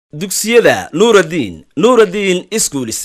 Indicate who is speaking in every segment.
Speaker 1: dugsiyada nuuraddiin nuuraddiin iskuulis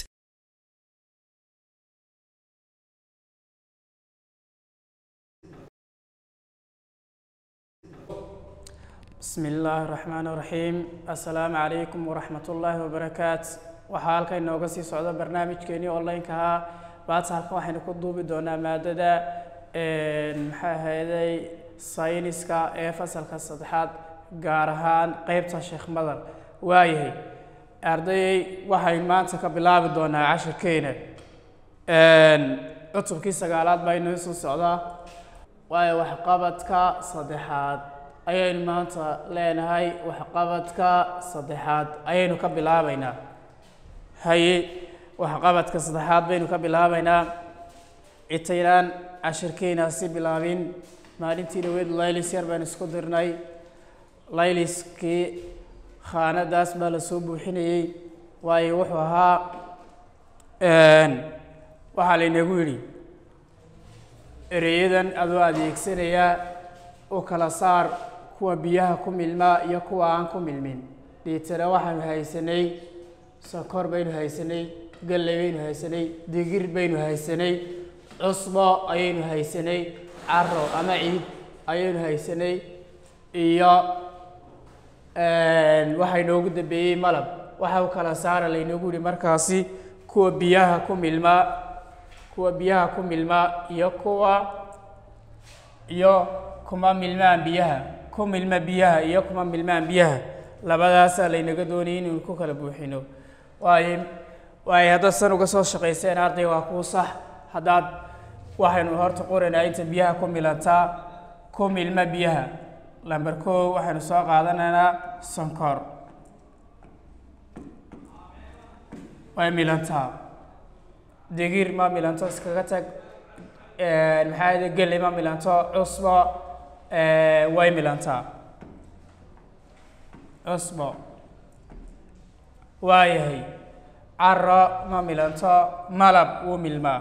Speaker 2: bismi illaahi raxmaan raxiim assalaamu calaykum waraxmat ullaahi wabarakaat waxaa halka inooga sii socda barnaamijkeenii online-ka ahaa baata halkan waxaynu ku duubi doonaa maadada maxaa ahayday sayniska ee fasalka saddexaad gaar ahaan qeybta sheekh madar waayahay ardayay waxaynu maanta ka bilaabi doonaa cashirkeena cutubkii sagaalaad baa inoo soo socdaa waayo waxqabadka saddexaad ayaynu maanta leenahay waxqabadka saddexaad ayaynu ka bilaabaynaa haye waxqabadka saddexaad baynu ka bilaabaynaa intaynaan cashirkeena si bilaabin maalintii dhaweyd laylis yar baan isku dirnay layliskii khaanadaas baa lasoo buuxinayey waayo wuxuu ahaa waxaa laynagu yidhi ereyadan adoo adeegsanayaa u kala saar kuwa biyaha ku milmaa iyo kuwa aan ku milmin dhiitana waxaanu haysanay sokor baynu haysanay galley baynu haysanay digir baynu haysanay cusbo ayaynu haysanay caro ama ciid ayaynu haysanay iyo waxaa inoogu dambeeyey malab waxa u kala saara laynoogu yihi markaasi kuwa biyaha ku milmaa kuwa biyaha ku milmaa iyo kuwa iyo kuma milmaan biyaha ku milma biyaha iyo kuma milmaan biyaha labadaasaa laynaga doonayay inaynu ku kala buuxino waayo waayo haddaad san uga soo shaqayseen arday waa kuu sax haddaad waxaynu horta qoranaa inta biyaha ku milantaa ku milma biyaha lamber koo waxaynu soo qaadanaynaa sonkor way milantaa digir ma milanto iskaga tag maxaa yada geli ma milanto cusbo way milantaa cusbo waayahay caro ma milanto malab wuu milmaa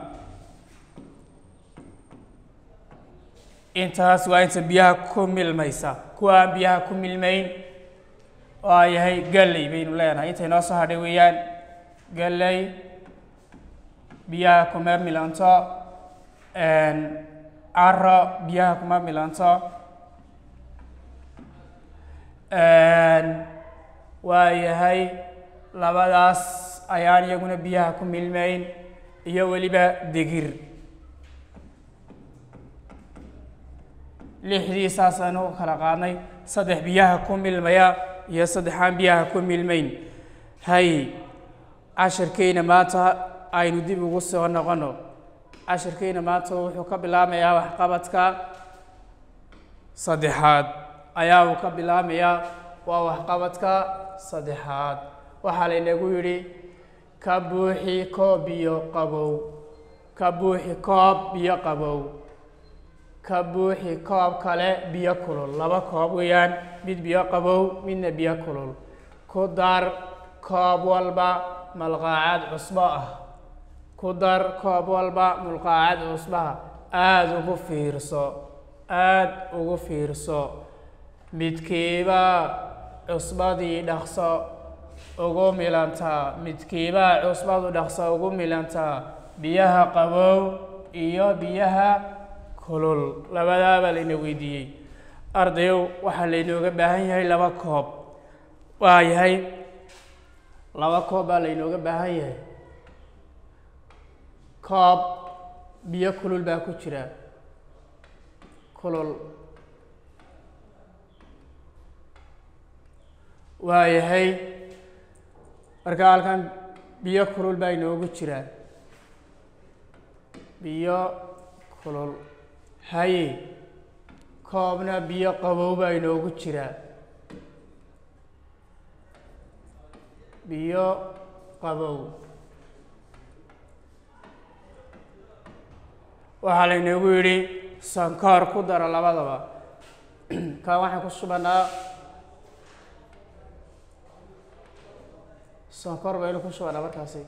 Speaker 2: intaas waa inta biyaha ku milmaysa kuwa aan biyaha ku milmayn waayahay galley baynu leenahay intay noo soo hadhay weeyaan galley biyaha kuma milanto caro biyaha kuma milanto waayahay labadaas ayaan iyaguna biyaha ku milmayn iyo weliba digir lixdii saasaynu u kala qaadnay saddex biyaha ku milmaya iyo saddexaan biyaha ku milmayn hay cashirkeyna maanta aynu dib ugu soo noqono cashirkeyna maanta wuxuu ka bilaamayaa waxqabadka saddexaad ayaa uu ka bilaamayaa waa waxqabadka saddexaad waxaa laynagu yidhi ka buuxi koob biyo qabow ka buuxi koob biyo qabow ka buuxi koob kale biyo kulul laba koob weeyaan mid biyo qabow midna biyo kulul ku dar koob walba malqaacad cusbo ah ku dar koob walba mulqaacad cusbaha aada ugu fiirso aada ugu fiirso midkiibaa cusbadii dhaqso ugu milantaa midkiibaa cusbadu dhaqso ugu milantaa biyaha qabow iyo biyaha kulul labadaabaa layna weydiiyey ardayow waxaa laynooga baahan yahay laba koob waa yahay laba koob baa laynooga baahan yahay koob biyo kulul baa ku jira kulul waayahay marka halkan biyo kulul baa inoogu jiraa biyo kulul haye koobna biyo qabow baa inoogu jiraa biyo qabow waxaa laynoogu yidhi sankoor ku daro labadaba kan waxaan ku shubanaa sonkor baynu ku shubanaa markaasi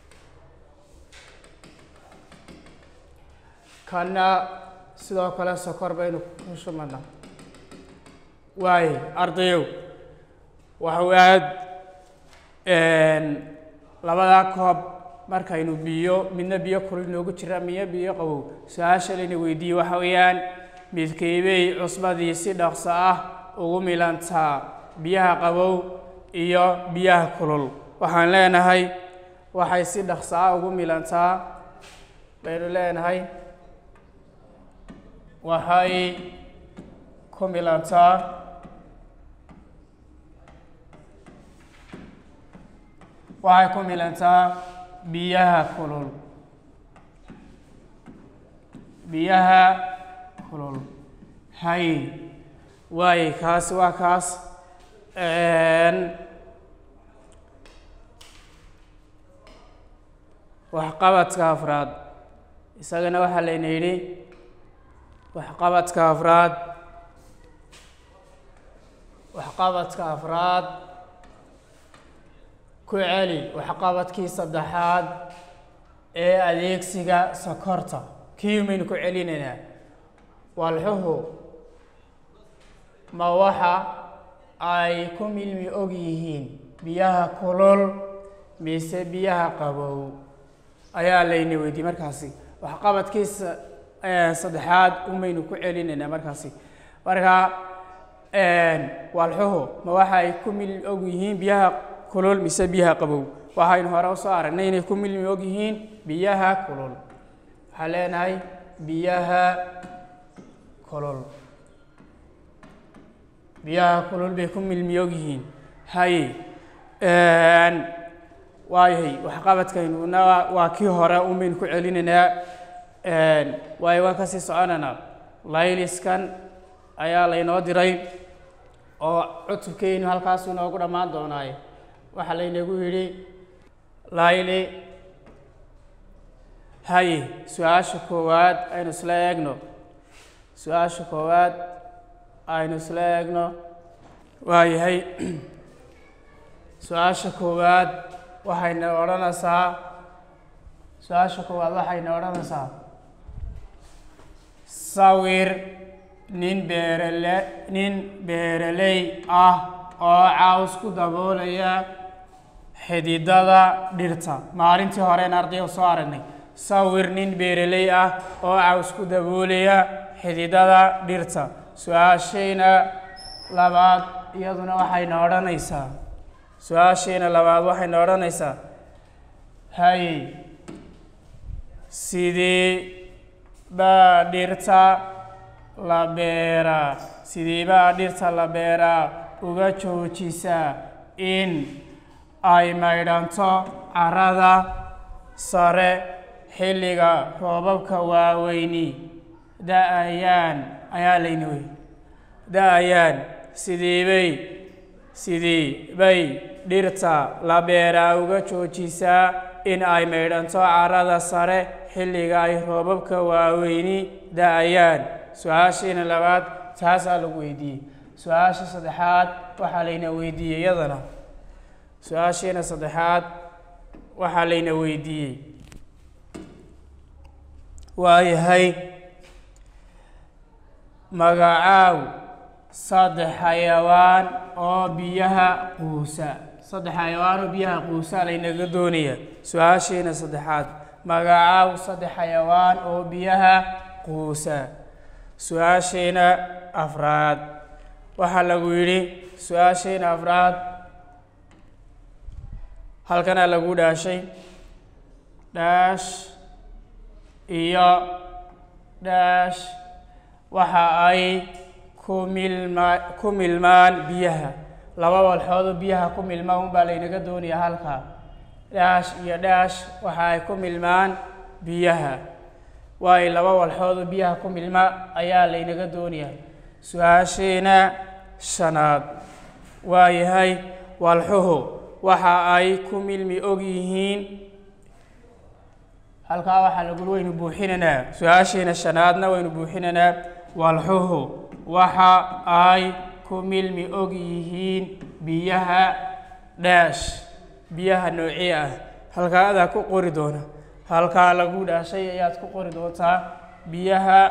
Speaker 2: kanna sidoo kale sokor baynu ku shubanaa waaye ardayow waxuu aad labadaa koob markaynu biyo midna biyo kulul noogu jira midna biyo qabow su-aasha layna weydiiyey waxa weeyaan midkeybey cusbadii si dhaqso ah ugu milantaa biyaha qabow iyo biyaha kulul waxaan leenahay waxay si dhaqso ah ugu milantaa baynu leenahay waxay ku milantaa waxay ku milantaa biyaha kulul biyaha kulul hay waaye kaasi waa kaas waxqabadka afraad isagana waxaa layna yidhi waxqabadka afraad waxqabadka afraad ku celi waxqabadkii saddexaad ee adeegsiga sokorta kii maynu ku celinaynaa walxuhu ma waxa ay ku milmi og yihiin biyaha kulul mise biyaha qabow ayaa layna weydiiyey markaasi waxqabadkiisa saddexaad umaynu ku celinaynaa markaasi marka walxuhu ma waxa ay ku milmi og yihiin biyaha kulul mise biyaha qabow waxaynu hore usoo aragnay inay ku milmi og yihiin biyaha kulul waxaan leenahay biyaha kulul biyaha kulul bay ku milmi og yihiin haye waayahay waxqabadkaynuna waa kii hore unbaynu ku celinaynaa waayo waan kasii soconaynaa layliskan ayaa laynoo diray oo cutubkeynu halkaasu inoogu dhammaan doonaaye waxaa laynagu yidhi layli haye su-aasha koowaad aynu isla eegno su-aasha koowaad aynu isla eegno waayahay su-aasha koowaad waxayna odhanaysaa su-aasha koowaad waxayna odhanaysaa sawir nin beerale nin beeraley ah oo caws ku daboolaya xididada dhirta maalintii horeen ardayga soo aragnay sawir nin beeraley ah oo caws ku daboolaya xididada dhirta su-aashayna labaad iyaduna waxayna odhanaysaa su-aashayna labaad waxayna odhanaysaa hay sidee baa dhirta la beeraa sidee baa dhirta la beeraa uga joojisaa in ay maydhanto carada sare xilliga roobabka waaweyni da-ayaan ayaa layna wey da-ayaan sideebay sidii bay dhirta la beeraa uga joojisaa in ay maydhanto carada sare xilliga ay roobabka waaweyni da-ayaan su-aashiina labaad taasaa lagu weydiiyey su-aasha saddexaad waxaa layna weydiiyey iyadana su-aashiina saddexaad waxaa layna weydiiyey waayahay magacaaw saddex xayawaan oo biyaha quusa saddex xayawaan oo biyaha quusa laynaga doonaya su-aashiina saddexaad magacaaw saddex xayawaan oo biyaha quusa su-aashiina afraad waxaa lagu yidhi su-aashiina afraad halkanaa lagu dhaashay dhaash iyo dhaash waxa ay ku milma ku milmaan biyaha laba walxoodoo biyaha ku milmaan unbaa laynaga doonayaa halkaa dhaash iyo dhaash waxa ay ku milmaan biyaha waayo laba walxoodoo biyaha ku milma ayaa laynaga doonayaa su-aashiina shanaad waayahay walxuhu waxa ay ku milmi og yihiin halkaa waxaa lagul waynu buuxinaynaa su-aashiina shanaadna waynu buuxinaynaa walxuhu waxa ay ku milmi og yihiin biyaha dhaash biyaha noocii ah halkaa adaa ku qori doona halkaa lagu dhaashay ayaad ku qori doontaa biyaha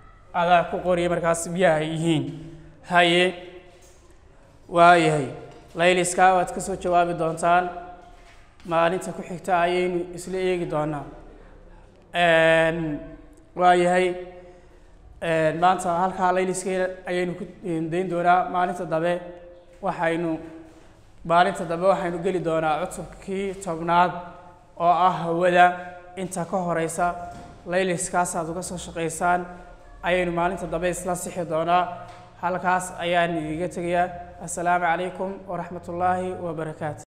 Speaker 2: adaa ku qoriya markaas biyaha ay yihiin haye waayahay layliska waad ka soo jawaabi doontaan maalinta ku xigta ayaynu isla eegi doonaa waayahay maanta halkaa layliskeeda ayaynu ku dayn doonaa maalinta dambe waxaynu maalinta dambe waxaynu geli doonaa cutubkii tobnaad oo ah hawada inta ka horeysa layliskaasaad uga soo shaqaysaan ayaynu maalinta dambe isla sixi doonaa halkaas ayaan idiga tegayaa assalaamu calaykum waraxmat ullaahi wabarakaatu